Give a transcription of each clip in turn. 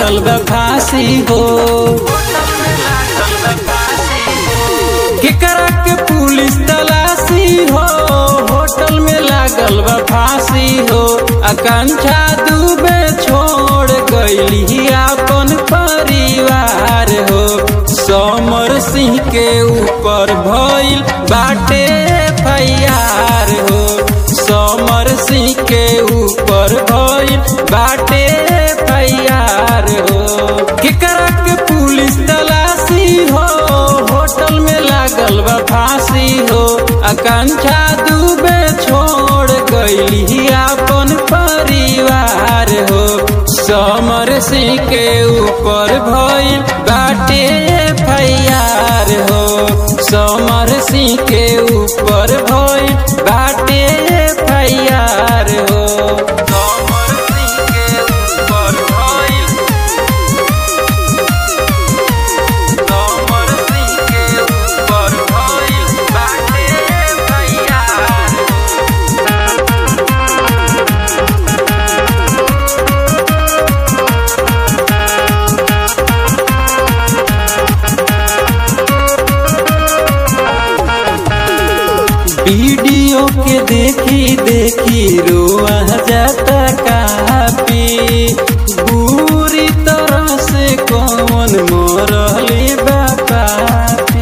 लागल बा फांसी हो केकरा के पुलिस तलाशी हो होटल में लागल बा फांसी हो आकांक्षा डूबे छोड़ गईली अपन परिवार हो समर सिंह के ऊपर भइल बाटे फैयार हो समर सिंह के ऊपर भइल बाटे फैयार हो केकरा के पुलिस तलाशी हो होटल में लागल बा फांसी हो आकांक्षा डूबे छोड़ गईली अपन परिवार हो समर सिंह के ऊपर भइल बाटे फैयार हो समर सिंह के ऊपर भइल बाटे फैयार हो समर सिंह के ऊपर भइल समर सिंह के ऊपर भइल बाटे फैयार हो वीडियो के देखी देखी रोआ जाता कापी बुरी तरह से कौन मरले बापापी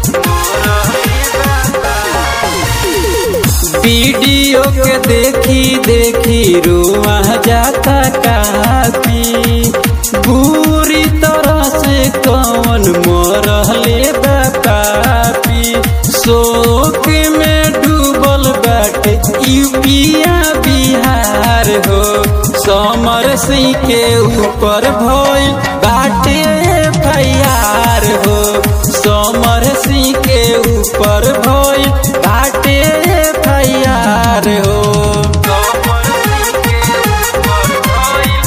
वीडियो के देखी देखी रोआ जाता कापी बुरी तरह से कौन मरले बापापी शोक में डूबल बाटे यूपिया बिहार हो समर सिंह के ऊपर भइल बाटे फैयार हो समर सिंह के ऊपर भइल बाटे फैयार हो समर सिंह के ऊपर भइल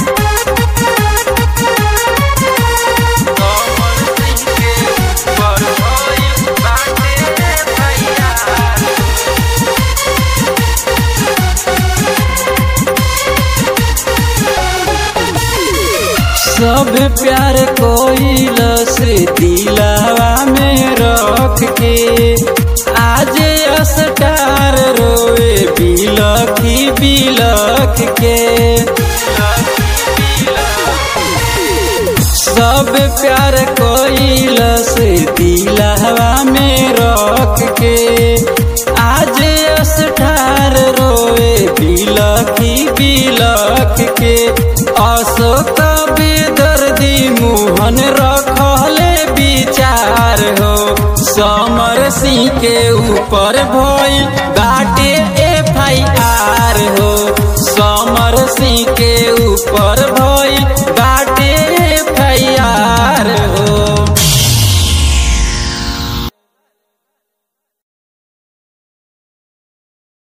समर सिंह के ऊपर भइल बाटे फैयार सब प्यार कोइल से दिलावा में रख के आज अस्टार रोए बिलखी बिलख के सब प्यार कोइल से दिलावा में रख के आज अस्ठार रोए बिलखी बिलख के अशोक बेदर्दी मोहन रखले विचार हो समर सिंह के ऊपर भइल बाट